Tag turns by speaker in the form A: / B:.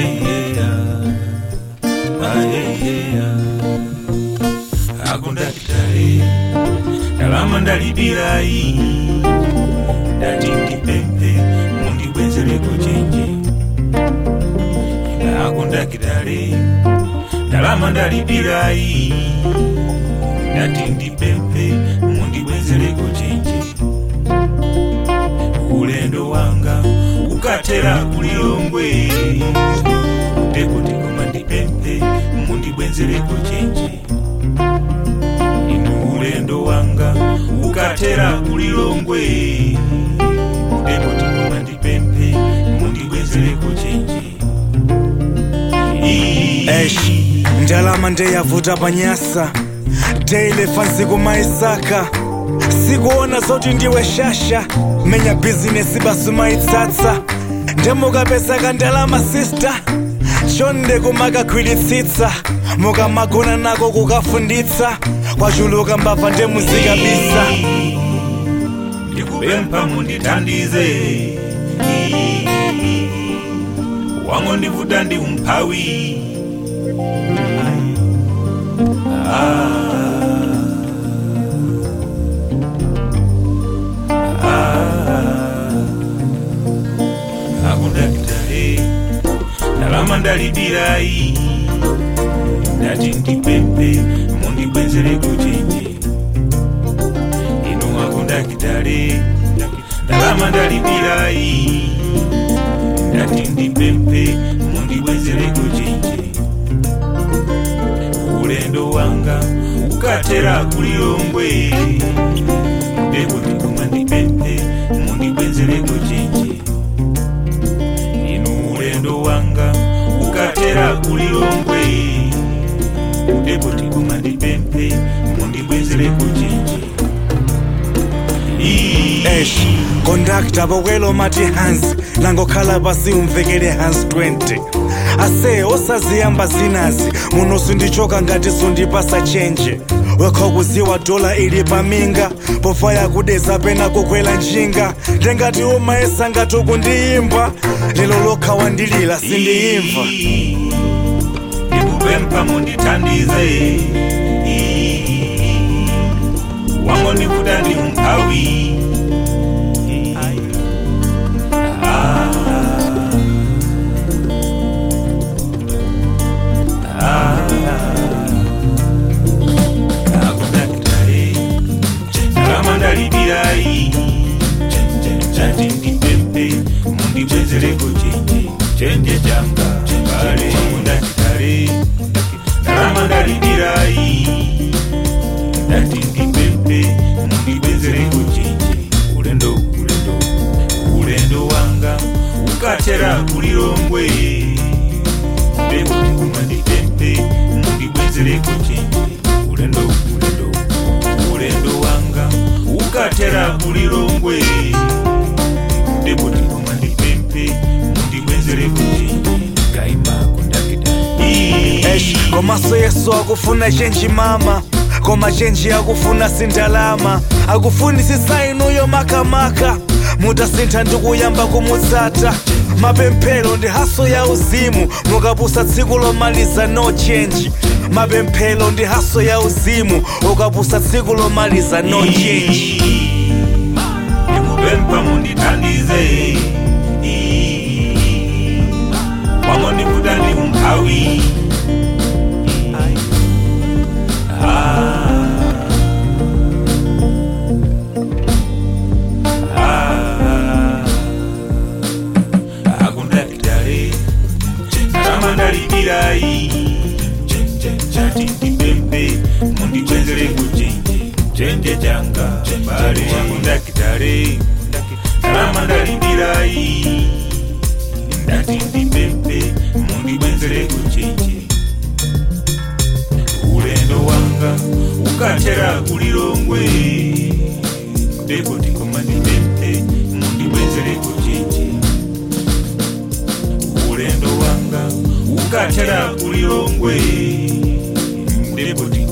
A: ayeyeya ayeyeya akundakitale ndalama ndalibilayi ndati ndipempe mundibwenzereko chenje akundakitale ndalama ndalibilayi ndati ndipempe mundibwenzereko chenje ulendo wanga ukatera kulilongwe ndekuti koma ndipempe mundibwenzereko chenje inu ulendo wanga ukatera kulilongwe ndekuti koma ndipempe mundibwenzereko chenje
B: Eish, ndalama ndeyavuta panyasa ndeilefa ntsiku maisaka sikuona zoti ndiwe shasha menya bhizinesi basu maitsatsa ndemukapesaka ndalama sista chonde kumakagwiritsitsa mukamagona nako kukafunditsa kwachuluka mbabva ndemuzikabisa
A: ndikupempha mundithandize wango ndivuta ndi umphawi akundakitale ndalama ndalibilayi ndati ndipempe mundibwenzereko chenje inu akundakitale ndalama ndalibilayi ndati ndipempe mundibwenzereko chenje ulendo wanga ukatera kulilongwe ndekuti koma ndipempe mundibwenzereko chenje inu ulendo wanga ukatera kulilongwe ndekuti koma ndipempe mundibwenzereko chenje
B: Eish, kondakta bokwelo mati hansi langokhala pasi umvekele hansi 20 ase osaziyamba zinazi muno sindichoka ngati sundipasa chenje wekha kuziwa dola ili paminga pofa yakudeza pena kukwela njinga ndengati umayesa ngati ukundiyimba lelo lokha wandilila sindiyimva
A: ndikupempha mundithandize wango ndivuta ndi umphawi akundakitale ndalama ndalibilayi chati ndipempe mundibwenzereko chenje chenje changa kale akundakitale ndalama ndalibilayi ndati ndipempe mundibwenzereko chenje ulendo ulendo ulendo wanga ukatera kulilongwe ndekuti koma ndipempe mundibwenzereko chenje ulendo ulendo ulendo wanga ukatera kulilongwe ndekuti koma ndipempe mundibwenzereko chenje kaima kundakita
B: Eish, komaso yesu akufuna chenji mama koma chenji akufuna sindalama akufuni sisainuyo makamaka mutasintha ndikuyamba kumutsata mapemphero ndi haso ya uzimu mukapusa tsiku lomaliza no chenji mapemphero ndi haso ya uzimu ukapusa tsiku lomaliza no chenji
A: ndikupempha mundithandize wango ndivuta ndi umphawi akundakitale ndalama ndalibilayi chati ndipempe mundibwenzereko chenje chenje changa bale akundakitale ndalama ndalibilayi ndati ndipempe mundibwenzereko chenje ulendo wanga ukatera kulilongwe ndekuti koma ndipempe mundibwenzereko chenje ulendo wanga ukatera kulilongwe ndekuti